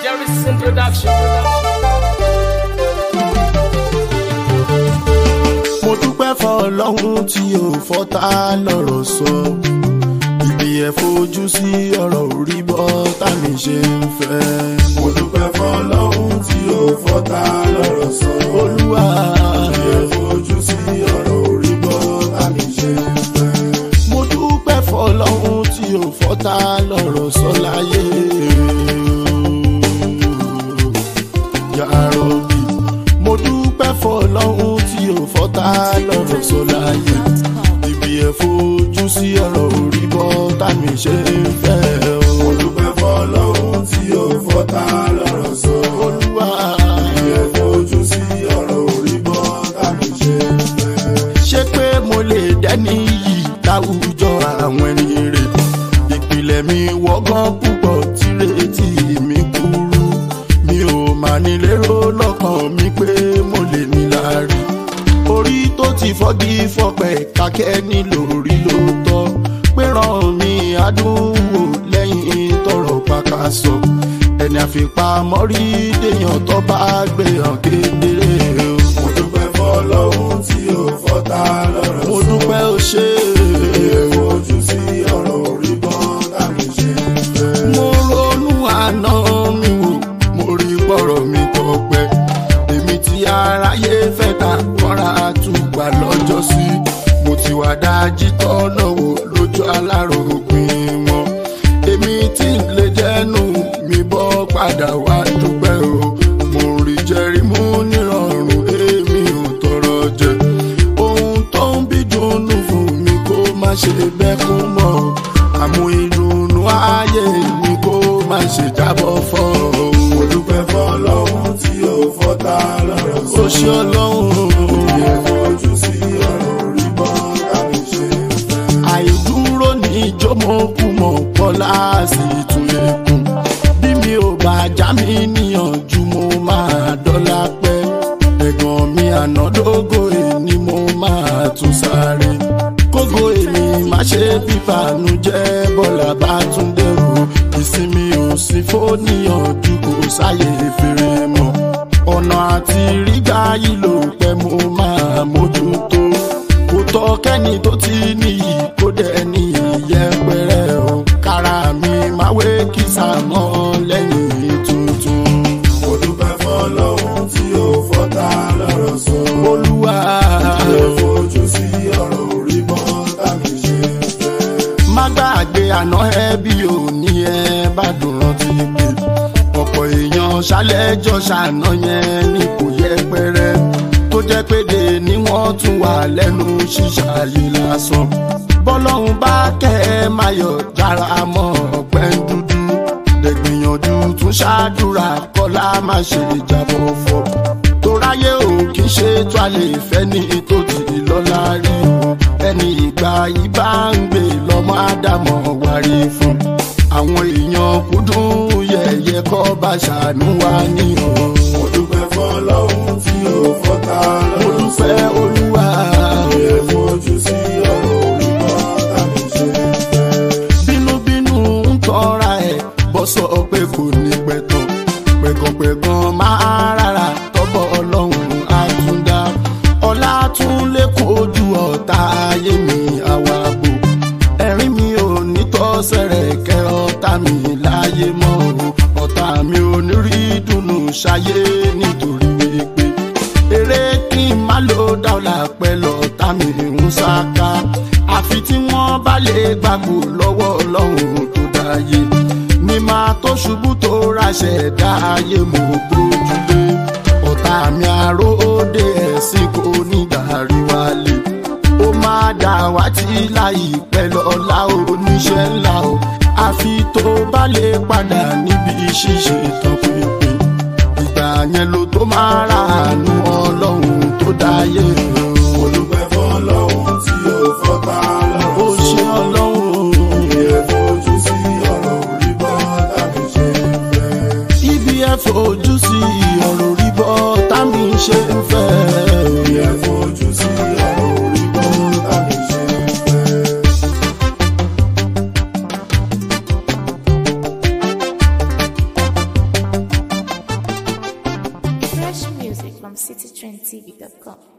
Jerry's introduction. mo dúpẹ́ fọlọ́hún tí ò fọ́tá lọ́rọ̀ sọ ibi ẹ̀ fojú sí ọ̀rọ̀ orí bọ́ tàmí ṣe ń fẹ́. mo dúpẹ́ fọlọ́hún tí ò fọ́tá lọ́rọ̀ sọ olúwa ibi ẹ̀ fojú sí ọ̀rọ̀ orí bọ́ tàmí ṣe ń fẹ́. mo dúpẹ́ fọlọ́hún tí ò fọ́tá lọ́rọ̀ sọ láyé yàrá òbí mo dúpẹ́ fọlọ́hún tí ò fọ́tá lọ́rọ̀ sọ láyé ibi ẹ̀ fojú sí ọ̀rọ̀ orí bọ́ tàmí ṣe ń fẹ́ o. mo dúpẹ́ fọlọ́hún tí ò fọ́tá lọ́rọ̀ sọ olúwa ibi ẹ̀ fojú sí ọ̀rọ̀ orí bọ́ tàmí ṣe ń fẹ́. ṣé pé mo lè dẹ́ni yìí láwùjọ àwọn ẹni rè ìpìlẹ̀ mi wọ́gán púpọ̀ tírètí mi kúrú mi ò mà ní lérò lọ́kàn mi pé mo lè ní láàrí orí tó ti fọ́gi fọ́pẹ́ kákẹ́ nílò rí ló tọ́ pé ràn mí àdúgbò lẹ́yìn tọrọ pàkàṣọ ẹni àfipamọ́ rí déyàn tó bá gbé hàn kedere o. mo dúpẹ́ fọlọ́hún tí ò fọ́ta lọ́rọ̀ sọ. mo dúpẹ́ ó ṣe é. ojú sí ọ̀rọ̀ orí bọ́n tàbí ṣe ń fẹ́. mo ronú àná mi wò mo rí pọ̀rọ̀ mi tọpẹ́ èmi tí aráyé fẹ́ ta kọ́ra àtúgbà lọ́jọ́ sí mo ti wà dájí tọ́nà wò lójú aláròpin wọn èmi tí ń lè jẹ́nu mi bọ́ padà wá dúpẹ́ o mo rí jẹ́rí mú nírọ̀rùn èmi ò tọrọ jẹ ohun tó ń bí dùnnú fún mi kó má ṣe bẹ́kún mọ́ àmú ìdùnnú ayé mi kó má ṣe jábọ́ fọ́ o. mo dúpẹ́ fọlọ́hún tí ò fọ́ta lọ́rọ̀ sọ. ó ṣe ọlọ́run. ìyẹn fojú sí ọ̀rọ̀ orí bọ́ tàbí ṣe ń fẹ́. àìdúró ní ìjọ́mọ̀kùmọ̀ pọ́lá sí ìtúlẹ̀kùn. bí mi ò bá já mi níyànjú mo máa dọ́là pẹ́. ẹ̀gbọ́n mi ànádógó èní mo máa tún sáré. kógo èmi má ṣe bíbànújẹ́ bọ́lá bá tún dé o. ìsinmi ò sí fóníyànjú kò sáyè fèrè mọ́. ọ̀nà àti rígbà yìí ló pẹ́ mo máa mójútó. kò tọ́ kẹ́ni tó ti níyì kó dẹ̀ ní ìyẹpẹrẹ o. kára mi máa wé kìsà mọ́ lẹ́yìn tuntun. mo dúpẹ́ fọlọ́hún tí ó fọ́ta lọ́rọ̀ sọ. olúwa ẹ fojú sí ọ̀rọ̀ orí bọ́ tàbí ṣe ń fẹ́. má gbàgbé àná ẹbí òní ẹ bá dùn rántí pé ọ̀pọ̀ èèyàn ṣálẹ́jọ́ ṣàná yẹn ní kò yẹpẹrẹ tó jẹ́ péde ni wọ́n tún wà lẹ́nu ṣíṣàyè lásán bọ́lọ́hún bá kẹ́ ẹ máa yọ̀ jára mọ́ ọ̀pẹ́ dúdú dẹ̀gbìyànjú tún ṣáàdúrà kọ́lá má ṣe jábọ̀ fọ́ toráyé ò kì í ṣe tó a lè fẹ́ ní tó ti lọ́la rí o ẹni ìgbà yìí bá ń gbé lọ́mọ ádámọ̀ wárí fún àwọn èèyàn kúndùn yẹ̀yẹ́ kọ́ bá ṣàánú wa ní o. mo dúpẹ́ fọlọ́hún tí ò fọ́ta lọ́rọ̀ mo dúpẹ́ olúwa. ẹ fojú sí ọ̀rọ̀ orí bọ́ tàbí ṣe ń fẹ́. bínúbínú ń tọ́ra ẹ̀ bọ́ sọ pé kò ní pẹ̀tàn pẹ̀gànpẹ̀gàn máa rárá tọ́bọ̀ ọlọ́run àtúndá ọlá tún lékún ojú ọ̀tá ayé mi àwàbò ẹ̀rín mi ò ní tọ́sẹ̀rẹ̀ kẹ́ ọ̀tá mi láyé mọ́ o ọ̀tá mi ò ní rí dùnú ṣayé nítorí wípé eré kí n má lò dáwọ́lá pẹ́ lọ́tá mi ń sáká àfi tí wọ́n bá lè gbàgbó lọ́wọ́ ọlọ́run tó dáyé ní máa tó ṣubú tó ráṣẹ̀ dá ayé mo gbójúlé ọ̀tá mi àròdé ẹ̀sìn kò ní dàrí wálé ó máa dà wá tí láìpẹ́ lọ́la oníṣẹ́ ńlá o àfi tó bá lè padà níbi ṣíṣe tọpinpin ìgbà yẹn ló tó máa ra àánú ọlọ́run tó dáyé o. olùpẹ̀ fọlọ́hún tí ó fọ́ta lọ́wọ́. ó ṣe ọlọ́run. ìyẹn fojú sí ọ̀rọ̀ orí bọ́ tàbí ṣe ń fẹ́. ibi ẹ fojú sí ọ̀rọ̀ orí bọ́ tàbí ṣe ń fẹ́. ìyẹn fojú sí ọ̀rọ̀ orí bọ́ tàbí ṣe ń fẹ́. music from citytrendtv.com.